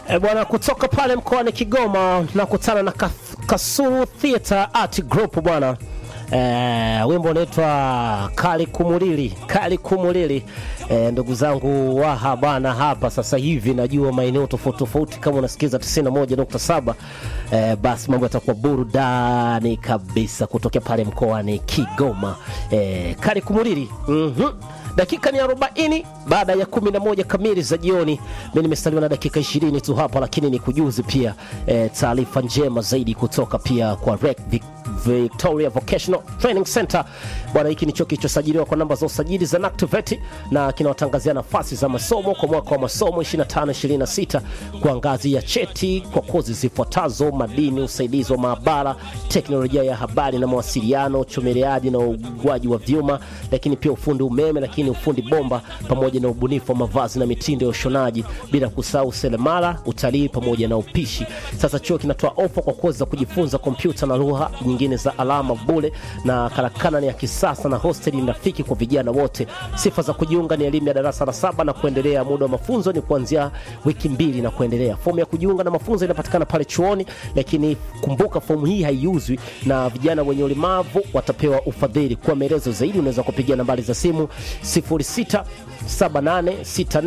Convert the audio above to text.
E bwana, kutoka pale mkoani Kigoma nakutana na Kas- Kasulu Theatre Art Group bwana. E, wimbo unaitwa Kali Kumulili, Kali Kumulili. E, ndugu zangu waha bana, hapa sasa hivi najua maeneo tofauti tofauti, kama unasikiza 91.7 e, basi mambo yatakuwa burudani kabisa kutokea pale mkoani Kigoma. E, Kali Kumulili mhm dakika ni 40 baada ya 11 kamili za jioni. Mimi nimesaliwa na dakika 20 tu hapa, lakini ni kujuzi pia e, taarifa njema zaidi kutoka pia kwa REC Vic- Victoria Vocational Training Center. Bwana, hiki ni chuo kilichosajiliwa kwa namba za usajili za NACTVET na kinawatangazia nafasi za masomo kwa mwaka wa masomo 25 26 kwa ngazi ya cheti kwa kozi zifuatazo: madini, usaidizi wa maabara, teknolojia ya habari na mawasiliano, uchomeleaji na ugwaji wa vyuma, lakini pia ufundi umeme, lakini ufundi bomba pamoja na ubunifu wa mavazi na mitindo ya ushonaji, bila kusahau seremala, utalii pamoja na upishi. Sasa chuo kinatoa ofa kwa kozi za kujifunza kompyuta na lugha nyingine za alama bure, na karakana ni ya kisasa na hosteli ni rafiki kwa vijana wote. Sifa za kujiunga ni elimu ya darasa la saba na kuendelea. Muda wa mafunzo ni kuanzia wiki mbili na kuendelea. Fomu ya kujiunga na mafunzo inapatikana pale chuoni, lakini kumbuka fomu hii haiuzwi na vijana wenye ulemavu watapewa ufadhili. Kwa maelezo zaidi unaweza kupigia nambari za simu 067864